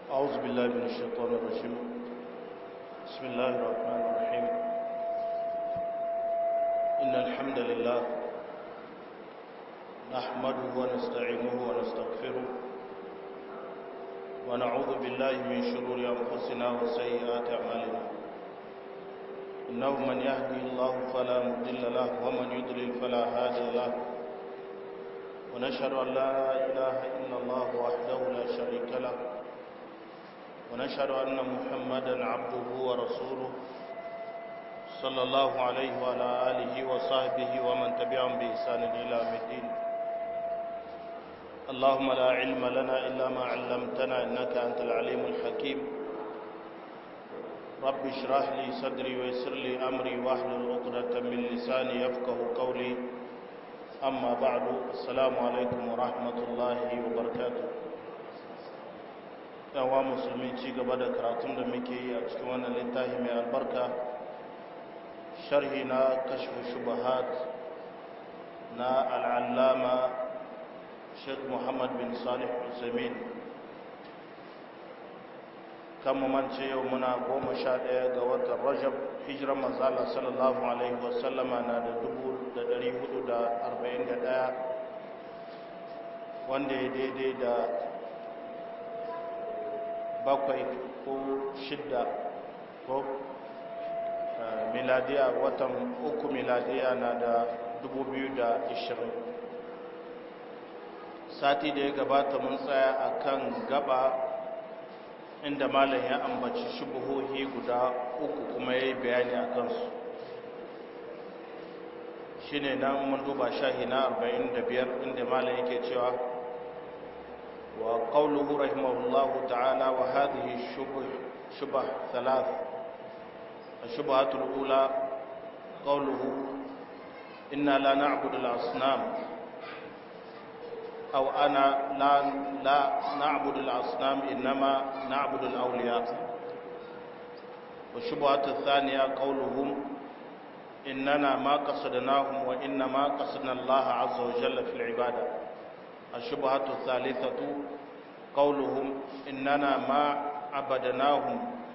أعوذ بالله من الشيطان الرجيم بسم الله الرحمن الرحيم إن الحمد لله نحمده ونستعينه ونستغفره ونعوذ بالله من شرور أنفسنا وسيئات أعمالنا إنه من يهدي الله فلا مضل له ومن يضلل فلا هادي له ونشهد أن لا إله إلا الله وحده لا شريك له ونشهد أن محمدا عبده ورسوله صلى الله عليه وعلى آله وصحبه ومن تبعهم بإحسان إلى يوم الدين اللهم لا علم لنا إلا ما علمتنا إنك أنت العليم الحكيم رب اشرح لي صدري ويسر لي أمري واحلل عقدة من لساني يفقه قولي أما بعد السلام عليكم ورحمة الله وبركاته yawa musulmi ci gaba da karatun da muke yi a cikin wannan littafi mai albarka sharhi na kashfu shubahat na al'allama sheikh muhammad bin salih usaimin kan mance yau muna goma sha ɗaya ga watan rajab hijiran manzala sallallahu alaihi wasallama na da dubu da ɗari hudu da arba'in da ɗaya wanda ya daidai da bakwai ko shidda ko miladiya watan uku miladiya na da dubu biyu da ishirin sati da ya gabata mun tsaya a kan gaba inda malam ya ambaci shubuhohi guda uku kuma ya yi bayani a kansu shi ne nan mun duba shahi na 45 inda malam yake cewa وقوله رحمه الله تعالى وهذه الشبه شبه ثلاث الشبهة الأولى قوله إنا لا نعبد الأصنام أو أنا لا, لا نعبد الأصنام إنما نعبد الأولياء والشبهة الثانية قولهم إننا ما قصدناهم وإنما قصدنا الله عز وجل في العبادة الشبهة الثالثة قولهم إننا ما عبدناهم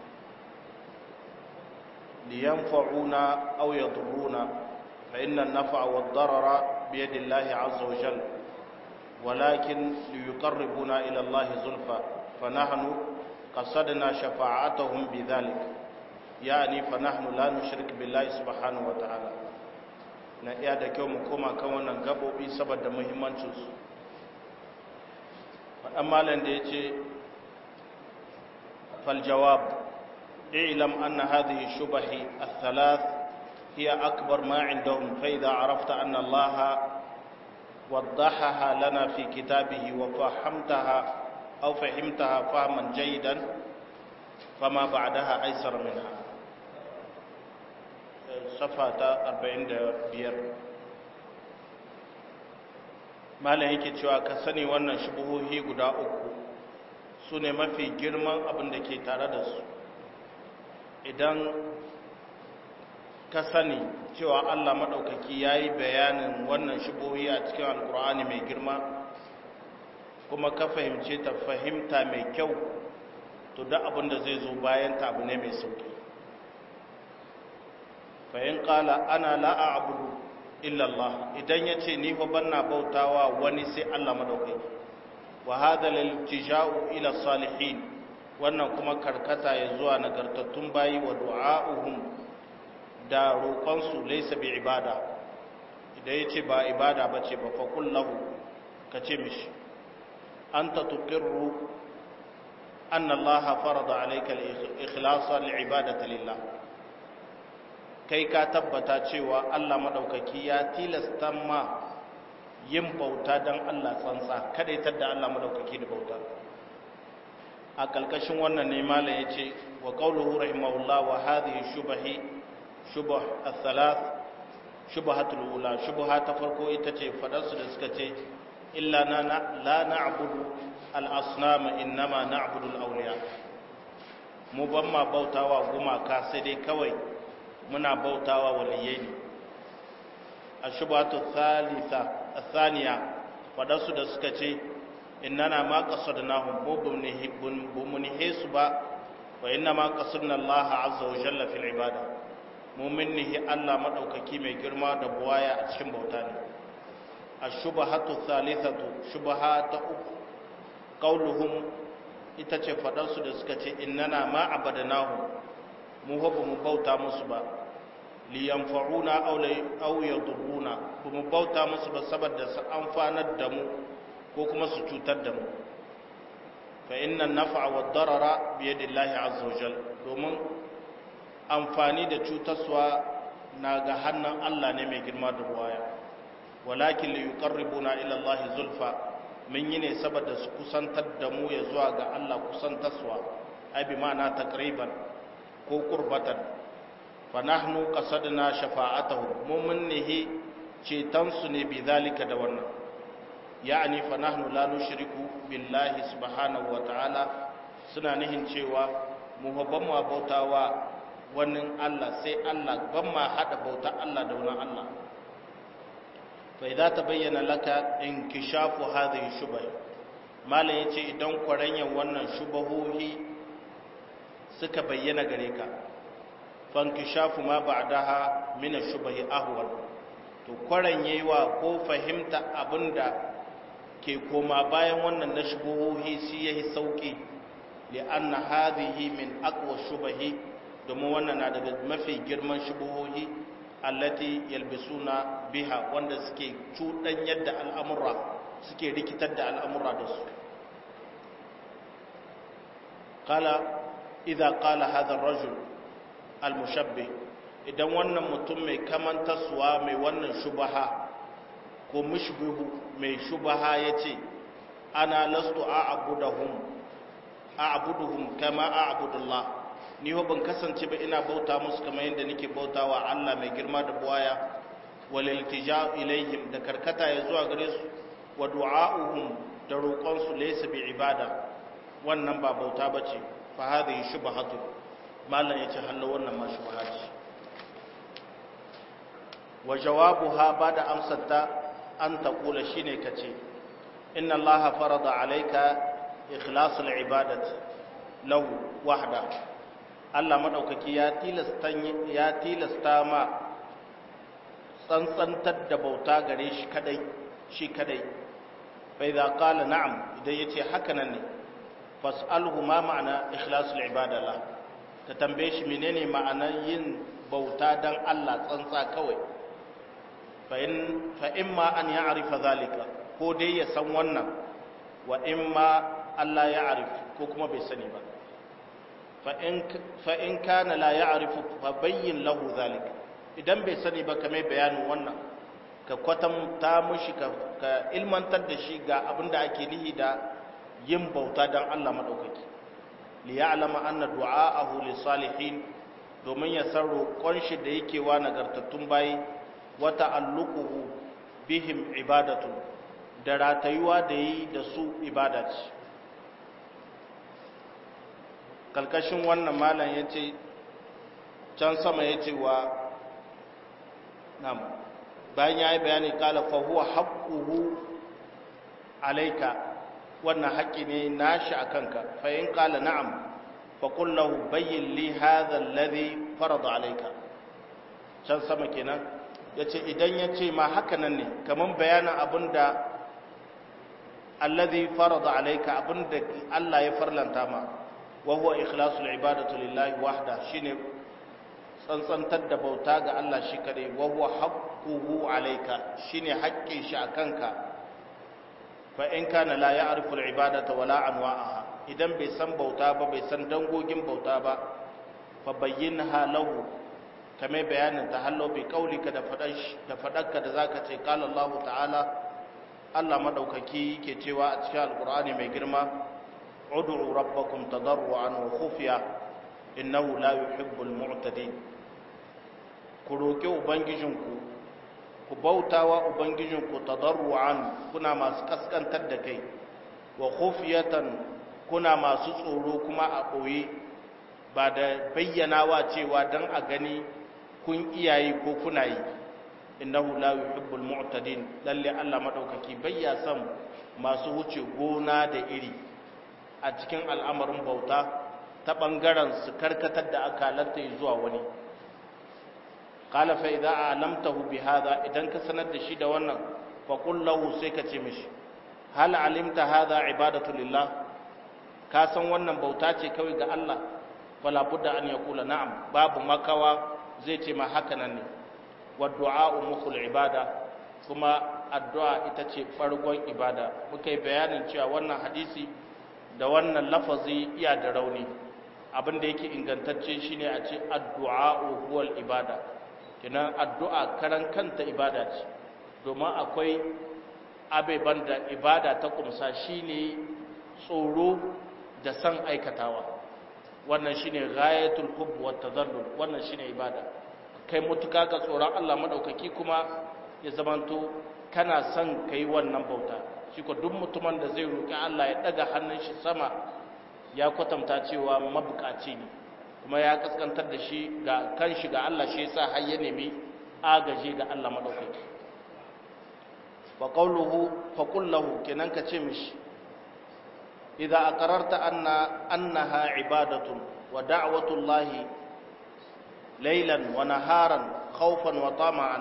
لينفعونا أو يضرونا فإن النفع والضرر بيد الله عز وجل ولكن ليقربونا إلى الله زلفى فنحن قصدنا شفاعتهم بذلك يعني فنحن لا نشرك بالله سبحانه وتعالى na iya da kyau mu koma kan wannan gabobi saboda muhimmancinsu faɗan malam da ya ce faljawab ilam anna hadhihi shubahi al-thalath hiya akbar ma indahum fa idha arafta anna Allah وضحها لنا في كتابه وفهمتها أو فهمتها فهما جيدا فما بعدها أيسر منها صفحة 45 malam yake cewa ka sani wannan shubuhohi guda uku su ne mafi girman abin da ke tare da su idan ka sani cewa allah maɗaukaki ya yi bayanin wannan shubuhohi a cikin alkur'ani mai girma kuma ka fahimce ta fahimta mai kyau to da abin da zai zo bayan ta abu ne mai sauki fahim ƙala ana la'a abudu illallah idan ya ce ni fa banna bautawa wani sai Allah madaukaki wa hadha lil tija'u ila salihin wannan kuma karkata ya zuwa nagartattun bayi wa du'a'uhum da roƙon su laysa bi ibada idan yace ba ibada bace ba fa kullahu kace mishi anta tuqirru anna Allah farada alayka al-ikhlasa li'ibadati lillah kai ka tabbata cewa Allah maɗaukaki ya tilasta ma yin bauta don Allah tsantsa kadaitar da Allah maɗaukaki da bauta a ƙalƙashin wannan ne mala ya ce wa ƙauluhu rahimahullah wa hadhihi shubahi shubah al-thalath shubahatul ula shubaha ta farko ita ce fadarsu da suka ce illa na la na'budu al-asnama innama na'budu al-awliya mu ban ma bautawa gumaka sai dai kawai muna bautawa waliyai ne a shubatu thalitha thaniya wadansu da suka ce innana ma qasadnahum mu bumnihe su ba wa inna ma qasadna Allah azza wa jalla fil ibada mu minnihi Allah madaukaki mai girma da buwaya a cikin bauta ne ashubahatu thalithatu shubahata uku qauluhum ita ce fadar su da suka ce innana ma abadnahum mu ba mu bauta musu ba liyanfa'una aw yadurruna kuma bauta musu ba saboda su amfanar da mu ko kuma su cutar da mu fa inna naf'a wa darara bi yadillahi azza wajal domin amfani da cutarwa na ga hannun Allah ne mai girma da buwaya walakin li yuqarribuna ila Allah zulfa mun yi ne saboda su kusantar da mu ya zuwa ga Allah kusantarwa ai bi ma'ana taqriban ko qurbatan fa nahnu qasadna shafa'atuhum mu mun nihi cetan su ne bi zalika da wannan ya'ani fa nahnu la nushriku billahi subhanahu wa ta'ala suna nihin cewa mu ban ma bautawa wannan Allah sai Allah ban ma hada bauta Allah da wannan Allah fa idza tabayyana laka inkishafu hadhihi shubah malam yace idan kwaranyan wannan shubahohi suka bayyana gare ka fankishafu ma ba'daha min ash-shubahi ahwal to kwaranyewa ko fahimta abinda ke koma bayan wannan na shubuhohi shi yayi sauki li anna hadhihi min aqwa shubahi domin wannan na daga mafi girman shubuhohi allati yalbisuna biha wanda suke cudan yadda al'amura suke rikitar da al'amura da su qala idza qala hadha ar-rajul al-mushabbih idan wannan mutum mai kamantarsuwa mai wannan shubaha ko mushbihu mai shubaha yace ana lastu a'buduhum a'buduhum kama a'budullah ni ho ban kasance ba ina bauta musu kamar yadda nake bautawa Allah mai girma da buwaya wal iltija ilaihim da karkata ya zuwa gare su wa du'a'uhum da roƙon su laysa bi ibada wannan ba bauta bace fa hadhihi shubhatu mallan yace hallo wannan ma shubha ce wa jawabuha bada amsarta an taqula shine kace inna allaha farada alayka ikhlas al-ibadati lahu wahda Allah madaukaki ya tilasta ya tilasta ma tsantsantar da bauta gare shi kadai shi kadai fa idza qala na'am idan yace haka nan ne fas'alhu ma ma'ana ikhlasul ibada la ka tambaye shi menene ma'anar yin bauta dan Allah tsantsa kawai fa in fa imma an ya'rifa zalika ko dai ya san wannan wa imma Allah ya arif ko kuma bai sani ba fa in kana la ya'rifu fa bayyin lahu zalika idan bai sani ba kamar bayanin wannan ka kwatanta mushi ka ilmantar da shi ga abin da ake nihi da yin bauta don Allah maɗaukaki li ya'lama anna du'a'ahu li salihin domin ya san roƙon shi da yake wa nagartattun bayi wa ta'alluquhu bihim ibadatu da ratayuwa da yi da su ibada ce kalkashin wannan malam yace can sama yace wa nam bayan yayi bayani kala fa huwa haqquhu alayka wannan haƙƙi ne nashi a kanka fa in qala na'am fa qul lahu bayyin li hadha alladhi farada alayka can sama kenan yace idan yace ma haka nan ne kaman bayanin abinda alladhi farada alayka abinda Allah ya farlanta ma wa huwa ikhlasul ibadatu lillahi wahda shine tsantsantar da bauta ga Allah shi kadai wa huwa haqquhu alayka shine haƙƙin shi a kanka fa in kana la ya'rifu al-ibadata wala anwa'aha idan bai san bauta ba bai san dangogin bauta ba fa bayyinha lahu kamar bayanin ta hallo bi qaulika da fadash da fadarka da zaka ce qala Allah ta'ala Allah madaukaki yake cewa a cikin alqur'ani mai girma ud'u rabbakum tadarruan wa khufiya innahu la yuhibbul mu'tadin ku roki ubangijinku ku bautawa ubangijinku tadarruan kuna masu kaskantar da kai wa khufiyatan kuna masu tsoro kuma a ɓoye ba da bayyanawa cewa don a gani kun iyayi ko kuna yi innahu la yuhibbul mu'tadin lalle Allah madaukaki bayya son masu wuce gona da iri a cikin al'amarin bauta ta bangaren su karkatar da akalanta zuwa wani qala fa idza a'lamtahu bi hadha idan ka sanar da shi da wannan fa qul lahu sai ka ce mishi hal alimta hadha ibadatu lillah ka san wannan bauta ce kawai ga Allah fala budda an yaqula na'am babu makawa zai ce ma haka nan ne wa du'a mukhul ibada kuma addu'a ita ce farkon ibada muka yi bayanin cewa wannan hadisi da wannan lafazi iya da rauni abin da yake ingantacce shine a ce addu'a huwal ibada kinan addu'a karan kanta ibada ce domin akwai abeban da ibada ta kumsa shine tsoro da san aikatawa wannan shine ghayatul hubb wat tadallul wannan shine ibada kai mutuka ga tsoron Allah madaukaki kuma ya zamanto kana son kai wannan bauta shi ko duk mutumin da zai roki Allah ya daga hannun shi sama ya kwatanta cewa mabukaci ne kuma ya kaskantar da shi ga kanshi ga Allah shi yasa har ya nemi agaje ga Allah madaukaki fa qawluhu fa qul lahu kenan ka ce mishi idza aqararta anna annaha ibadatun wa da'watullahi laylan wa naharan khawfan wa tama'an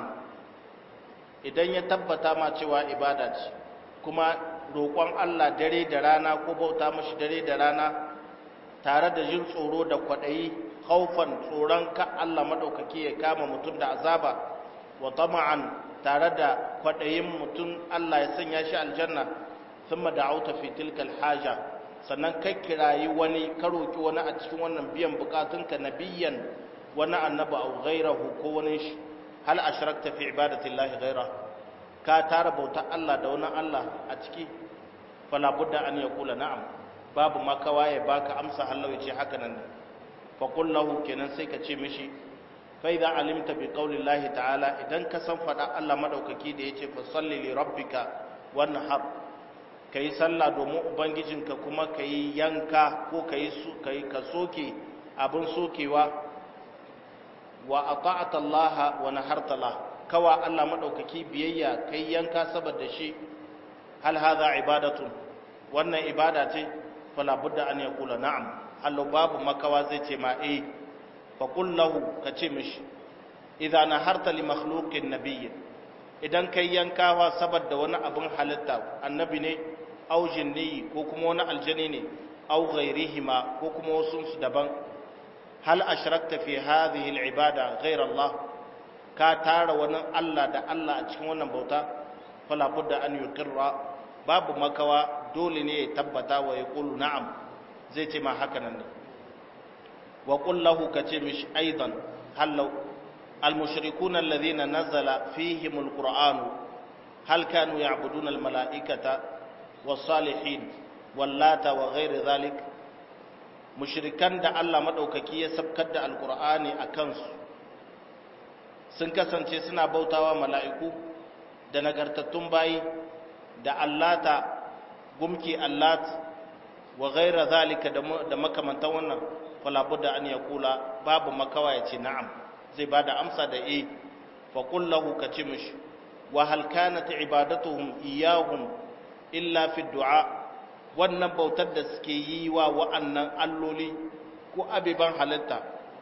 idan ya tabbata ma cewa ibada ce kuma roƙon Allah dare da rana ko bauta mashi dare da rana tare da jin tsoro da kwaɗayi haufan tsoron ka Allah maɗaukaki ya kama mutum da azaba wa tama'an tare da kwaɗayin mutum Allah ya sanya shi aljanna thumma da'auta fi tilkal haja sannan kai kirayi wani ka roki wani a cikin wannan biyan bukatunka nabiyyan wani annabi au ghairahu ko wani shi hal ashrakta fi ibadati llahi ghaira ka tara bauta Allah da wani Allah a ciki fala budda an yaqula na'am babu makawa ya baka amsa Allah ya ce haka nan fa qul lahu kenan sai ka ce mishi fa idza alimta bi qawli llahi ta'ala idan ka san fada Allah madaukaki da yace fa salli li rabbika wanhar kai sallah domin ubangijinka kuma kai yanka ko kai su kai ka soke abin sokewa wa ata'ata Allah wa naharta Allah kawa Allah madaukaki biyayya kai yanka saboda shi hal hadha ibadatun wannan ibada ce fala budda an yaqula na'am hallo babu makawa zai ce ma eh fa qul lahu ka ce mishi idza naharta li makhluqin nabiy idan kai yankawa saboda wani abin halitta annabi ne au jinni ko kuma wani aljani ne au ghairihima ko kuma wasu su daban hal ashrakta fi hadhihi al-ibada ghayr Allah ka tara wani Allah da Allah a cikin wannan bauta fala budda an yuqirra babu makawa dole ne ya tabbata wa ya qulu na'am zai ce ma haka nan ne wa qul lahu kace mishi aidan hallau al-mushrikuna alladhina nazala fihim al-qur'an hal kanu ya'buduna al-mala'ikata was-salihin wallata wa ghayr dhalik mushrikan da Allah maɗaukaki ya sabkar da alkur'ani a kansu sun kasance suna bautawa mala'iku da nagartattun bayi da allata gumki allat wa gaira zalika da makamantan wannan falabu da an ya kula babu makawa ya ce na'am zai ba da amsa da e faƙullahu ka ce mishi wa halkanata ibadatuhum iyahum illa fi du'a wannan bautar da suke yi wa wa'annan alloli ko abiban halitta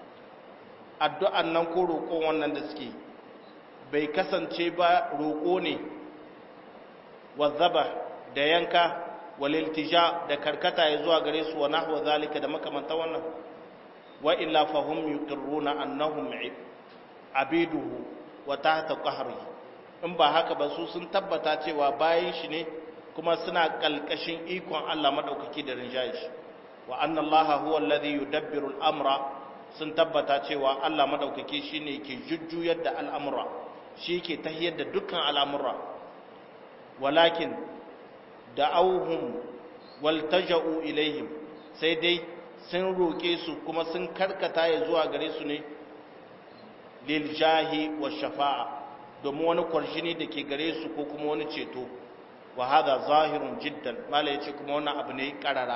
addu'an nan ko roƙon wannan da suke bai kasance ba roƙo ne wazzaba da yanka waliltija da karkata ya zuwa gare su wa nahwa zalika da makamanta wannan wa illa fahum yuqirruna annahum abiduhu wa tahta qahrihi in ba haka ba su sun tabbata cewa bayan shi ne kuma suna kalkashin ikon Allah madaukaki da rinjaye shi wa anna Allah huwa alladhi yudabbiru al-amra sun tabbata cewa Allah madaukaki shine ke jujjuyar da al'amura shi ke tahiyar da dukkan al'amura walakin da'awhum waltaja'u ilaihim sai dai sun roke su kuma sun karkata ya zuwa gare su ne lil jahi wa shafa'a domin wani kwarshini da ke gare su ko kuma wani ceto wa hada zahirun jiddan mala yace kuma wannan abu ne karara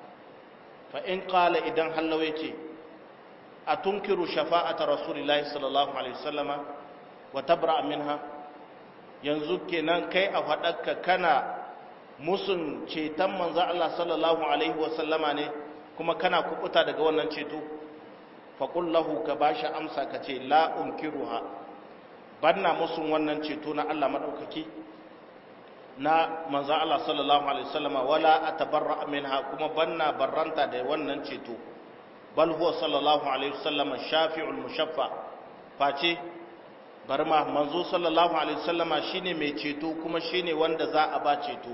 fa in qala idan hallau yace atunkiru shafa'ata rasulillahi sallallahu alaihi wasallama wa tabra minha yanzu kenan kai a faɗarka kana musun ceton manzo Allah sallallahu alaihi wasallama ne kuma kana kubuta daga wannan ceto faqul lahu ka bashi amsa ka ce la unkiruha banna musun wannan ceto na Allah madaukaki na manzo Allah sallallahu alaihi wasallama wala atabarra minha kuma banna barranta da wannan ceto bal huwa sallallahu alaihi wasallama shafi'ul mushaffa face barma manzo sallallahu alaihi wasallama shine mai ceto kuma shine wanda za a ba ceto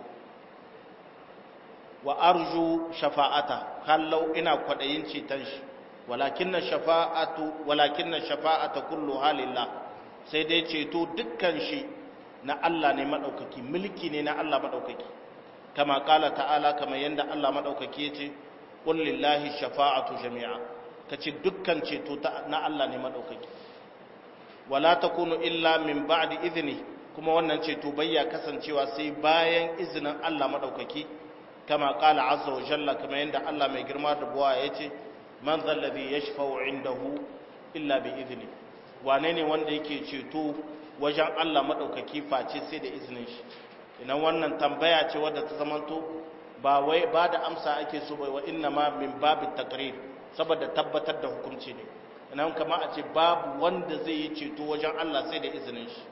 wa arju shafa'ata kallau ina kwadayin ceton shi walakinna shafa'atu walakinna shafa'ata kulluha lillah sai dai ceto dukkan shi na Allah ne madaukaki mulki ne na Allah madaukaki kama kala ta'ala kama yanda Allah madaukaki yace qul lillahi shafa'atu jami'a kace dukkan ceto na Allah ne madaukaki wala takunu illa min ba'di idni kuma wannan ceto bayya kasancewa sai bayan izinin Allah madaukaki kama qala azza wa jalla kama yanda Allah mai girma da buwa yace man zalladhi yashfa'u indahu illa bi idni wane ne wanda yake ceto wajen Allah madaukaki face sai da izinin shi idan wannan tambaya ce wadda ta zamanto ba wai ba da amsa ake so bai wa inna ma min babit taqrir saboda tabbatar da hukunci ne nan kama a ce babu wanda zai yi ceto wajen Allah sai da izinin shi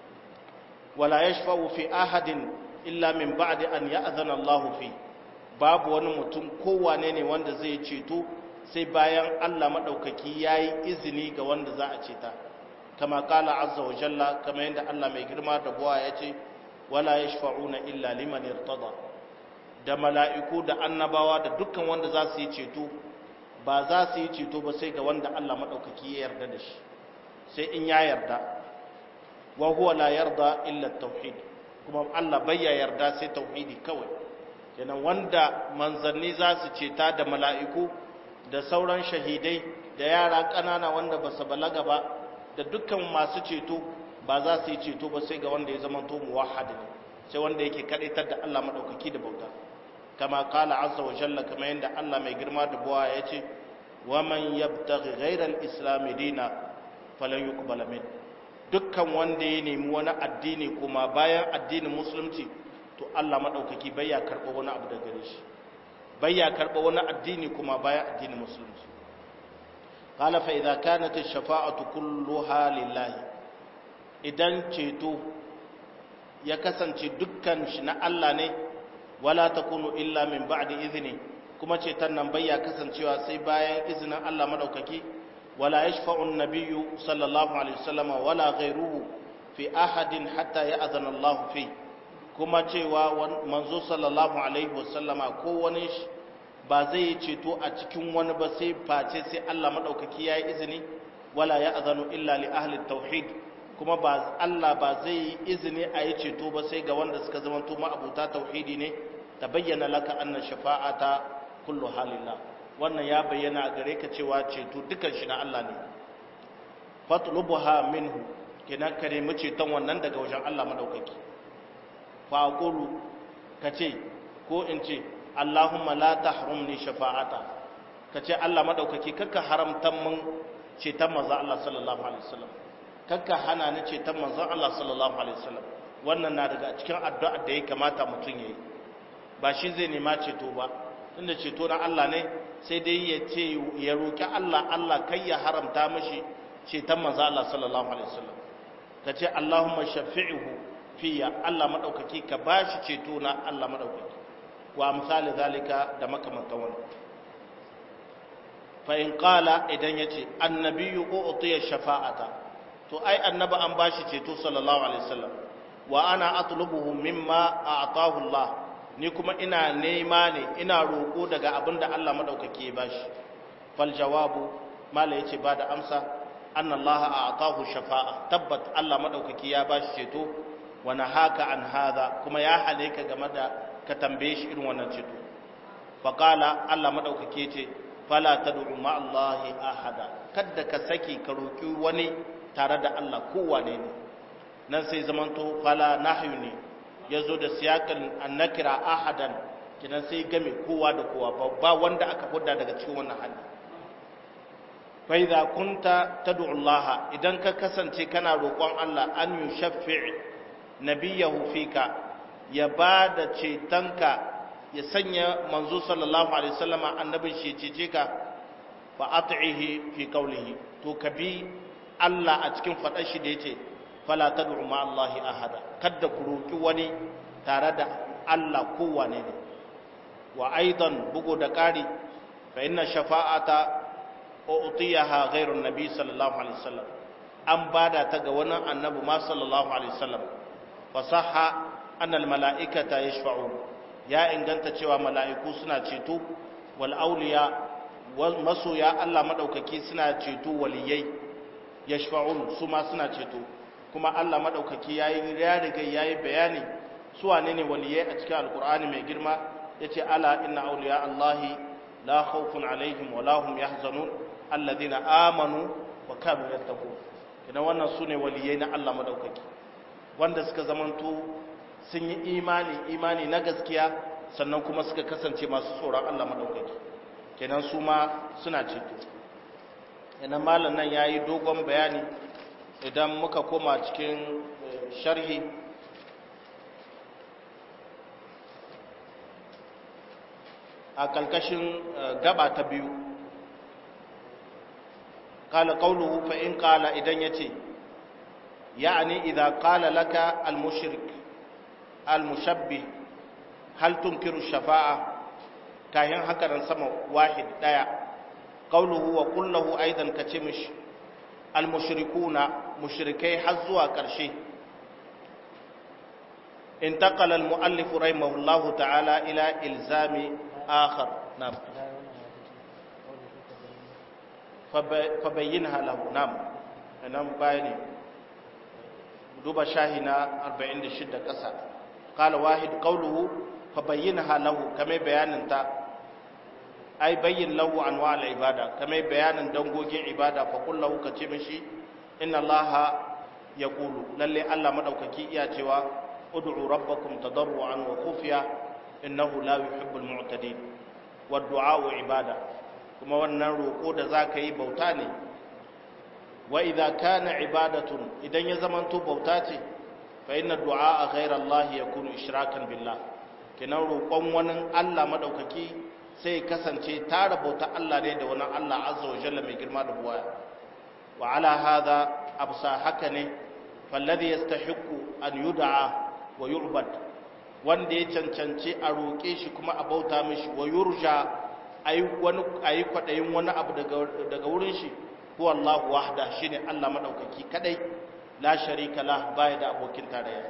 wala yashfa'u fi ahadin illa min ba'di an ya'zana Allah fi babu wani mutum kowane ne wanda zai ceto sai bayan Allah madaukaki yayi izini ga wanda za a ceta kama kala azza wa jalla kama yanda Allah mai girma da buwa yace wala yashfa'una illa liman irtada da mala'iku da annabawa da dukkan wanda za su yi ceto ba za su yi ceto ba sai ga wanda Allah maɗaukaki ya yarda da shi sai in ya yarda wa huwa la yarda illa tauhid kuma Allah bai ya yarda sai tauhidi kawai kenan wanda manzanni za su ceta da mala'iku da sauran shahidai da yara ƙanana wanda ba su balaga ba da dukkan masu ceto ba za su yi ceto ba sai ga wanda ya zama to muwahhid ne sai wanda yake kadaitar da Allah maɗaukaki da bauta kama kala azza wa jalla kama yadda Allah mai girma da buwa ya ce wa man yabtaghi ghayra al-islam dina falan yuqbala min dukkan wanda ya nemi wani addini kuma bayan addinin musulunci to Allah madaukaki bai ya karba wani abu daga gare shi bai ya karba wani addini kuma bayan addinin musulunci qala fa idza kanat ash-shafa'atu kulluha lillahi idan ceto ya kasance dukkan shi na Allah ne wala takunu illa min ba'di idhni kuma ceton nan bayya kasancewa sai bayan izinin Allah madaukaki wala yashfa'u an-nabiyyu sallallahu alaihi wasallam wala ghayruhu fi ahadin hatta ya'zana Allah fi kuma cewa manzo sallallahu alaihi wasallama ko wani ba zai yi ceto a cikin wani ba sai face sai Allah madaukaki yayi izini wala ya'zanu illa li ahli tauhid kuma ba Allah ba zai yi izini a yi ceto ba sai ga wanda suka zama to ma'abuta tauhidi ne ta bayyana laka anna shafa'ata kullu halillah wannan ya bayyana gare ka cewa ceto dukan shi na Allah ne fatlubuha minhu kenan ka nemi ceton wannan daga wajen Allah madaukaki fa aqulu kace ko in ce Allahumma la tahrumni shafa'ata kace Allah madaukaki kakka haramtan mun ceton manzo Allah sallallahu alaihi wasallam kakka hana ni ceton manzo Allah sallallahu alaihi wasallam wannan na daga cikin addu'a da ya kamata mutum yayi ba shi zai nema ceto ba tunda ceto na Allah ne sai dai ya ce ya roki Allah Allah kai ya haramta mishi ceton manzo Allah sallallahu alaihi wasallam ka ce Allahumma shafi'uhu fiya Allah madaukaki ka bashi ceto na Allah madaukaki wa misali zalika da makamantan wannan fa in qala idan yace annabiyyu u'tiya shafa'ata to ai annaba an bashi ceto sallallahu alaihi wasallam wa ana atlubuhu mimma a'tahu Allah ni kuma ina nema ne ina roƙo daga abin da Allah maɗaukaki ya bashi fal jawabu mala yace ba da amsa anna Allah a'tahu shafa'a tabbat Allah maɗaukaki ya bashi ceto wa nahaka an hadha kuma ya hale ka game da ka tambaye shi irin wannan ceto fa qala Allah maɗaukaki yace fala tad'u ma Allah ahada kada ka saki ka roki wani tare da Allah kowane ne nan sai zamanto fala nahyu ne ya zo da siyakan annakira ahadan kinan sai game kowa da kowa ba wanda aka hudda daga cikin wannan hali fa idza kunta tad'u Allah idan ka kasance kana roƙon Allah an yushaffi' nabiyahu fika ya bada cetonka ya sanya manzo sallallahu alaihi wasallama annabin shi cece ka fa at'ihi fi qawlihi to kabi Allah a cikin fadar shi da yace fala tad'u ma Allah ahada kada ku roki wani tare da Allah kowane ne wa aidan bugu da ƙari fa inna shafa'ata utiyaha ghairu nabi sallallahu alaihi wasallam an bada ta ga wani annabi ma sallallahu alaihi wasallam fa sahha anna al mala'ikata yashfa'un ya inganta cewa mala'iku suna ceto wal awliya wal masoya Allah madaukaki suna ceto waliyai yashfa'un su ma suna ceto kuma Allah madaukaki yayi ya riga yayi bayani su wane ne waliyai a cikin alqur'ani mai girma yace ala inna awliya allahi la khawfun alaihim wa la hum yahzanun alladhina amanu wa kanu yattaqun kina wannan sune waliyai na Allah madaukaki wanda suka zamanto sun yi imani imani na gaskiya sannan kuma suka kasance masu tsoron Allah madaukaki kenan su ma suna ceto kenan malam nan yayi dogon bayani idan muka koma cikin sharhi a kalkashin gaba ta biyu kala qawluhu fa in qala idan yace yani idza qala laka al mushrik al mushabbih hal tunkiru shafa'a kayan haka nan sama wahid daya qawluhu wa qul lahu aidan kace mishi al mushrikuna mushrikai har zuwa karshe انتقل المؤلف رحمه الله تعالى إلى إلزام آخر نعم فبينها له نعم نعم بايني دوبا شاهنا 46 قصة قال واحد قوله فبينها له كما بيان انت أي بين له أنواع العبادة كما بيان دنگوجين عبادة فقل له كتمشي إن الله يقول للي الله مدوككي إياتي ادعوا ربكم تضرعا وخفيا إنه لا يحب المعتدين والدعاء عبادة kuma wannan roƙo da za ka yi bauta ne wa idza kana ibadatun idan ya zamanto bauta ce fa inna du'a a ghayra Allah yakunu ishrakan billah kenan roƙon wani Allah madaukaki sai kasance tara bauta Allah ne da wani Allah azza wa jalla mai girma da buwaya wa ala hadha absa haka ne falladhi yastahiqu an yud'a wa yu'bad wanda ya cancanci a roƙe shi kuma a bauta mishi wa yurja ayi wani ayi kwadayin wani abu daga daga wurin shi huwa Allahu wahda shine Allah madaukaki kadai la sharika la baya da abokin tarayya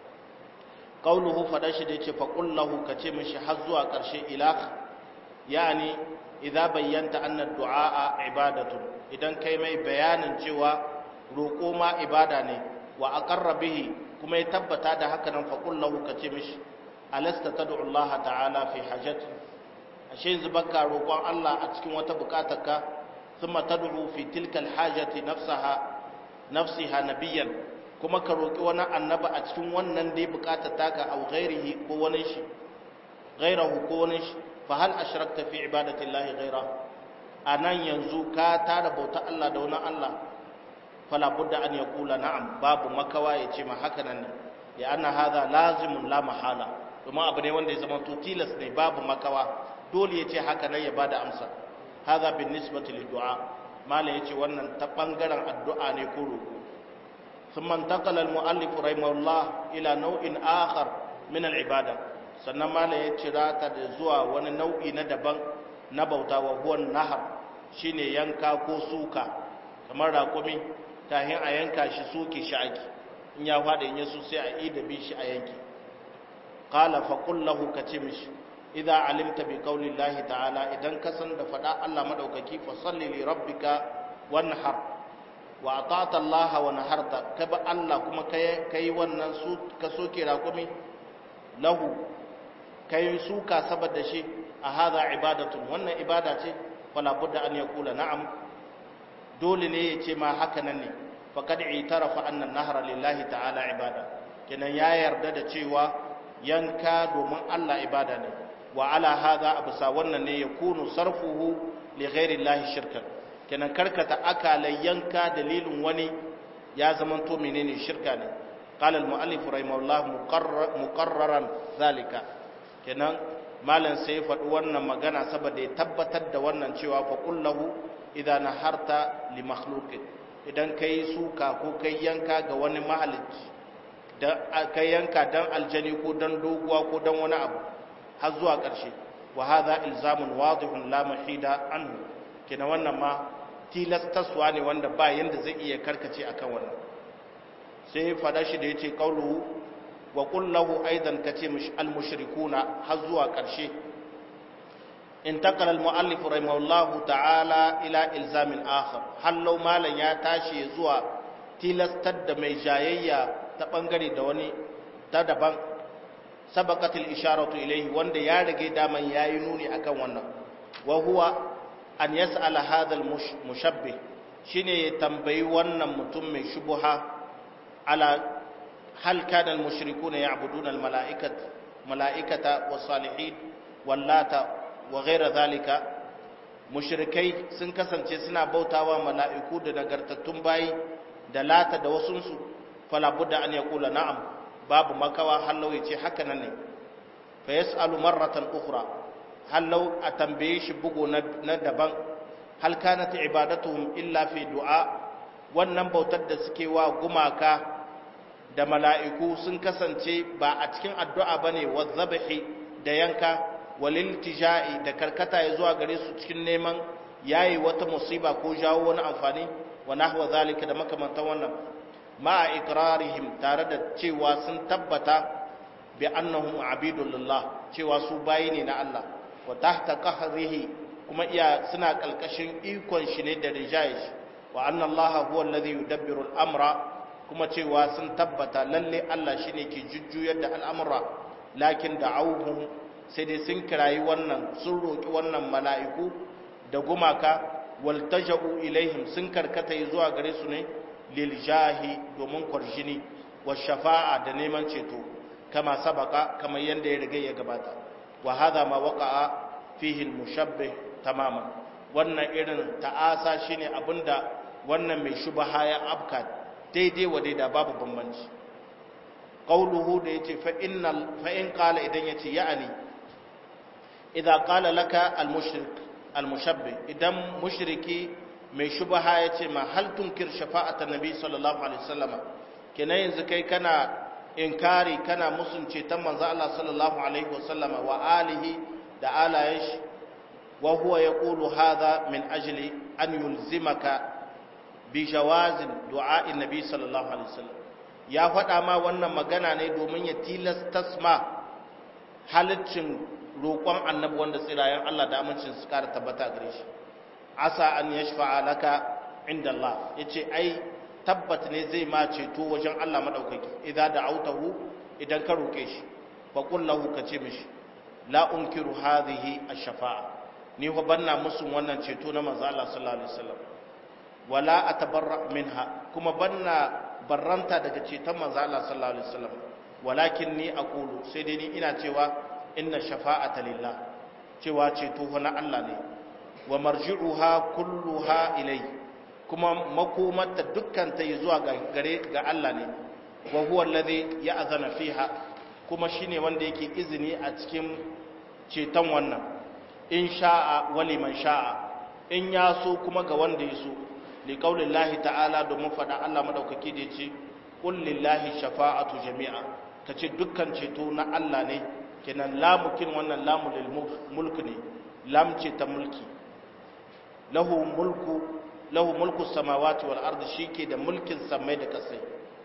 qauluhu fada shi da yace fa qul lahu kace mishi har zuwa karshe ilah yani idza bayyanta anna du'a ibadatun idan kai mai bayanin cewa roƙo ma ibada ne wa aqarra bihi kuma ya tabbata da haka nan faƙul lahu ka ce mishi alasta ta Allah ta'ala fi hajjati ashe yanzu baka roƙon Allah a cikin wata buƙatarka thumma tad'u fi tilkal hajati nafsaha nafsiha nabiyyan kuma ka roƙi wani annabi a cikin wannan dai buƙatar taka au ghairihi ko wani shi ghairahu ko wani shi fa hal ashrakta fi ibadati Allah ghaira anan yanzu ka tara bauta Allah da wani Allah fala budda an yaqula na'am babu makawa ya ce ma haka nan ne ya anna hadha lazimun la mahala kuma abu ne wanda ya zama to tilas ne babu makawa dole ya ce haka nan ya bada amsa hadha bin nisbati lid du'a mala yace wannan ta bangaren addu'a ne ko roko thumma intaqala al muallif rahimahullah ila naw'in akhar min al ibada sannan mala ya cira ta da zuwa wani nau'i na daban na bauta wa huwa nahar shine yanka ko suka kamar raƙumi tahin a yanka shi soke shi ake in ya faɗa in yaso sai a yi da bi shi a yanki qala fa qul lahu kace mishi idza alimta bi qawli llahi ta'ala idan ka san da faɗa Allah madaukaki fa salli li rabbika wanhar wa ata'ta Allah wa naharta ka ba Allah kuma kai kai wannan su ka soke raƙumi lahu kai suka saboda shi a hadha ibadatun wannan ibada ce fala budda an yaqula na'am dole ne ya ce ma haka nan ne faqad itarafa anna an-nahra lillahi ta'ala ibada kenan ya yarda da cewa yanka domin Allah ibada ne wa ala hadha absa wannan ne yakunu sarfuhu li ghairi llahi shirkan kenan karkata akalai yanka dalilin wani ya zamanto menene shirka ne qala al muallif rahimahullah muqarraran zalika kenan malam sai ya faɗi wannan magana saboda ya tabbatar da wannan cewa fa kullahu idan naharta li makhluqin idan kai suka ko kai yanka ga wani mahalicci da kai yanka dan aljani ko dan doguwa ko dan wani abu har zuwa ƙarshe wa hadha ilzamun wadihun la mahida anhu kina wannan ma tilastaswa ne wanda ba yanda zai iya karkace akan wannan sai fada shi da yace qauluhu wa qul lahu aidan kace al mushrikuna har zuwa ƙarshe انتقل المؤلف رحمه الله تعالى الى الزام اخر هل لو مالن ya tashi zuwa tilastar da mai jayayya ta bangare da wani ta daban sabaqatil isharatu ilayhi wanda ya rage daman yayi nuni akan wannan wa huwa an yas'ala hadha al mushabbih shine ya tambayi wannan mutum mai shubuha ala hal kana al mushrikuna ya'buduna al mala'ikat mala'ikata was salihin wallata wa ghaira zalika mushrikai sun kasance suna bautawa mala'iku da nagartattun bayi da lata da wasunsu fala budda an yaqula na'am babu makawa hallau yace haka nan ne fa yas'alu marratan ukhra hallau a tambaye shi bugo na daban hal kanat ibadatuhum illa fi du'a wannan bautar da suke wa gumaka da mala'iku sun kasance ba a cikin addu'a bane wa zabahi da yanka waliltija'i da karkata ya zuwa gare su cikin neman yayi wata musiba ko jawo wani amfani wa nahwa zalika da makamantan wannan ma iqrarihim tare da cewa sun tabbata bi annahum abidul lillah cewa su bayi ne na Allah wa tahta qahrihi kuma iya suna kalkashin ikon shi ne da rijayi wa anna Allah huwa alladhi yudabbiru al-amra kuma cewa sun tabbata lalle Allah shine ke jujjuyar da al'amura lakin da'awhum sai dai sun kirayi wannan sun roƙi wannan mala'iku da gumaka waltaja'u ilaihim sun karkata zuwa gare su ne lil jahi domin kwarjini wa shafa'a da neman ceto kama sabaka kamar yadda ya riga ya gabata wa hadha ma waqa'a fihi al mushabbih tamaman wannan irin ta'asa shine abinda wannan mai shubaha ya afka daidai wa daida babu bambanci qauluhu da yace fa innal fa in qala idan yace ya'ani idza qala laka al-mushrik al-mushabbih idan mushriki mai shubha yace ma hal tunkir shafa'ata nabi sallallahu alaihi wasallama kenan yanzu kai kana inkari kana musunce ta manzo Allah sallallahu alaihi wasallama wa alihi da alayen shi wa huwa yaqulu hadha min ajli an yulzimaka bi jawazin du'a'i nabi sallallahu alaihi wasallam ya faɗa ma wannan magana ne domin ya tilastasma halaccin roƙon annabi wanda tsirayen Allah da amincin su kara tabbata gare shi asa an yashfa'a laka inda Allah yace ai tabbat ne zai ma ceto wajen Allah madaukaki idan da autahu idan ka roƙe shi fa qul lahu ka ce mishi la unkiru hadhihi ash-shafa'a ni fa banna musu wannan ceto na manzo Allah sallallahu alaihi wasallam wala atabarra minha kuma banna barranta daga ceton manzo Allah sallallahu alaihi wasallam walakin ni aqulu sai dai ni ina cewa inna shafa'ata lillah cewa ceto fa na Allah ne wa marji'uha kulluha ilai kuma makomarta dukkan ta zuwa gare ga Allah ne wa huwa alladhi ya'zana fiha kuma shine wanda yake izini a cikin ceton wannan in sha'a wa liman sha'a in ya so kuma ga wanda ya so li qaulillahi ta'ala domin fada Allah madaukaki da yace qul lillahi shafa'atu jami'a kace dukkan ceto na Allah ne kenan lamukin wannan lamu lil mulk ne lam ce ta mulki lahu mulku lahu mulku samawati wal ardi shike da mulkin samai da kasai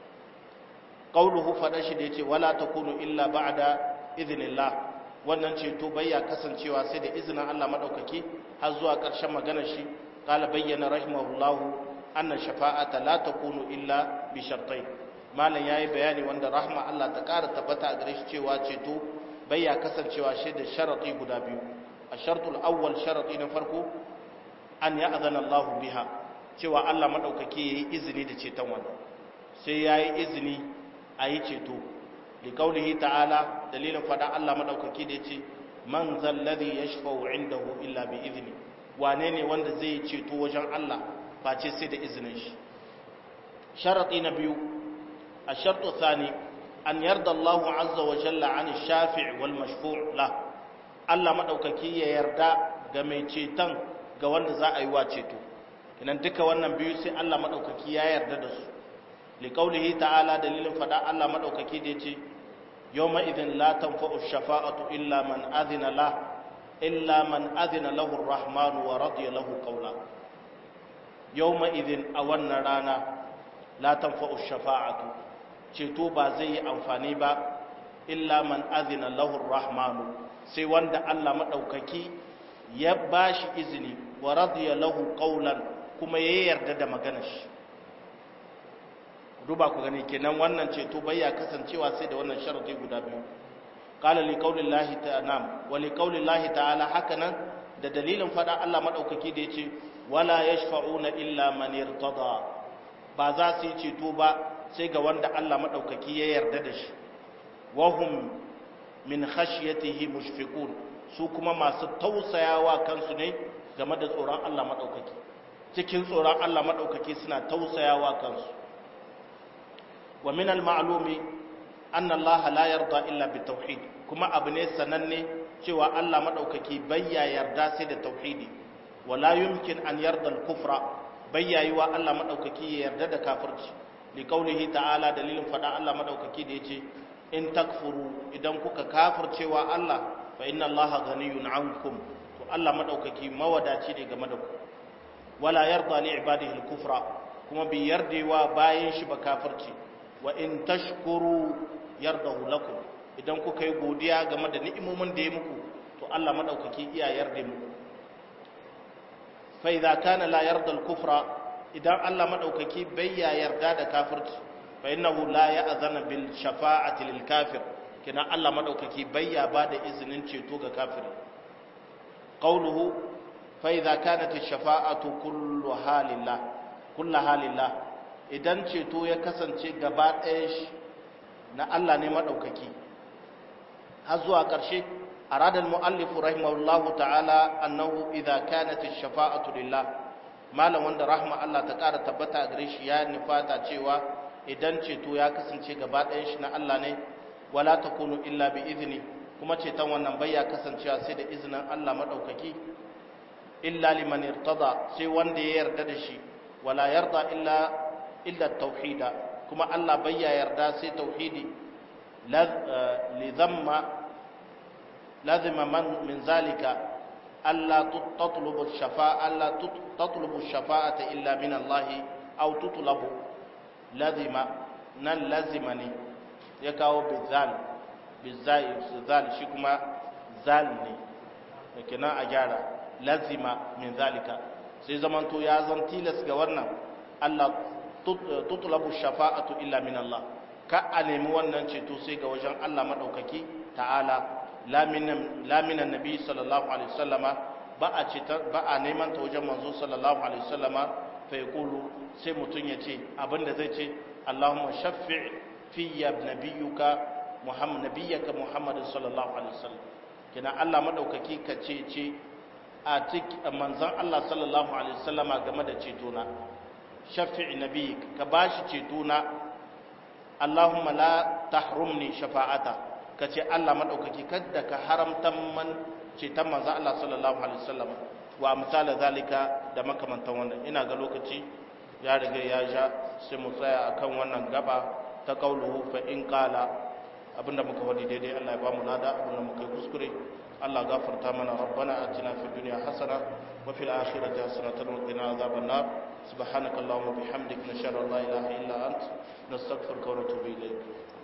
qauluhu fada shi da yace wala takunu illa ba'da idhnillah wannan ceto bayya kasancewa sai da izinin Allah madaukaki har zuwa ƙarshen maganar shi qala bayyana rahimahullahu anna shafa'ata la takunu illa bi shartain malam yayi bayani wanda rahma Allah ta ƙara tabbata a gare shi cewa ceto bayya kasancewa shi da sharati guda biyu ashartul awwal sharati na farko an ya'zana Allah biha cewa Allah madaukaki yayi izini da ceton wannan sai yayi izini a yi ceto liqaulihi ta'ala dalilin fada Allah madaukaki da yace man zal ladhi yashfa'u indahu illa bi idni wane ne wanda zai ceto wajen Allah face sai da izinin shi sharadi na biyu a shartu thani an yarda Allah azza wa jalla an shafi' wal mashfu' la Allah madaukaki ya yarda ga mai ceton ga wanda za a yi wa ceto kinan duka wannan biyu sai Allah madaukaki ya yarda da su liqaulihi ta'ala dalilin fada Allah madaukaki da yace yawma idhin la tanfa'u shafa'atu illa man adhina la illa man adhina lahu ar-rahmanu wa radiya lahu qawla yawma idhin a wannan rana la tanfa'u shafa'atu ceto ba zai yi amfani ba illa man adhina lahu ar-rahmanu sai wanda Allah madaukaki ya bashi izini wa radiya lahu qawlan kuma ya yarda da maganar shi duba ku gani kenan wannan ceto bai ya kasancewa sai da wannan sharadi guda biyu qala li qaulillahi ta'ala wa li qaulillahi ta'ala hakanan da dalilin fada Allah madaukaki da yace wala yashfa'una illa man irtada ba za su yi ceto ba sai ga wanda Allah madaukaki ya yarda da shi wa hum min khashyatihi mushfiqun su kuma masu tausayawa kansu ne game da tsoron Allah madaukaki cikin tsoron Allah madaukaki suna tausayawa kansu wa min al-ma'lumi anna Allah la yarda illa bi tauhid kuma abu ne sananne cewa Allah madaukaki bayya yarda sai da tauhidi wala yumkin an yarda al-kufra bayya yiwa Allah madaukaki ya yarda da kafirci li qawlihi ta'ala dalilin fada Allah madaukaki da yace in takfuru idan kuka kafircewa Allah fa inna Allah ghaniyun ankum to Allah madaukaki mawadaci ne game da ku wala yarda li ibadihi al-kufra kuma bi yardewa bayan shi ba kafirci wa in tashkuru yardahu lakum idan kuka yi godiya game da ni'imomin da ya muku to Allah madaukaki iya yarda muku fa idza kana la yarda al-kufra idan Allah madaukaki bai ya yarda da kafirci fa innahu la ya'zana bil shafa'ati lil kafir kina Allah madaukaki bai ya bada izinin ceto ga kafiri qawluhu fa idza kanat ash-shafa'atu kullu halillah kullu halillah idan ceto ya kasance gaba ɗaya shi na Allah ne maɗaukaki har zuwa ƙarshe a radar mu'allifu rahimahullahu ta'ala annahu idha kanat ash-shafa'atu lillah malam wanda rahma Allah ta ƙara tabbata a gare shi ya nufata cewa idan ceto ya kasance gaba ɗayan shi na Allah ne wala takunu illa bi izini kuma ceton wannan bai ya kasancewa sai da izinin Allah maɗaukaki illa liman irtada sai wanda ya yarda da shi wala yarda illa illa tauhida kuma Allah bai ya yarda sai tauhidi li dhamma lazima man min zalika alla tatlubu shafa'a alla tatlubu shafa'ata illa min Allah aw tutlabu lazima nan lazima ne ya kawo bizal bizai zal shi kuma zal ne kenan a gyara lazima min zalika sai zamanto ya zan tilas ga wannan Allah tutlabu shafa'atu illa min Allah ka a nemi wannan ceto sai ga wajen Allah madaukaki ta'ala laminan nabi sallallahu alaihi wasallama ba a cetar ba a neman ta wajen manzo sallallahu alaihi wasallama fa yaqulu sai mutun ya ce abinda zai ce Allahumma shaffi' fi nabiyyuka Muhammad nabiyyaka Muhammad sallallahu alaihi wasallam kina Allah madaukaki ka ce ce a cikin manzon Allah sallallahu alaihi wasallama game da ceto na shafi'i nabi ka bashi ceto na Allahumma la tahrumni shafa'ata kace Allah madaukaki kada ka haramta man ceton manzo Allah sallallahu alaihi wasallam wa amsal zalika da makamantan wannan ina ga lokaci ya riga ya ja sai mu tsaya akan wannan gaba ta kauluhu fa in qala abinda muka wadi daidai Allah ya ba mu lada abinda muka yi kuskure Allah gafarta mana rabbana atina fid dunya hasana wa fil akhirati hasanatan wa qina adhaban nar subhanakallahumma bihamdika nashhadu an la ilaha illa ant nastaghfiruka wa natubu ilayk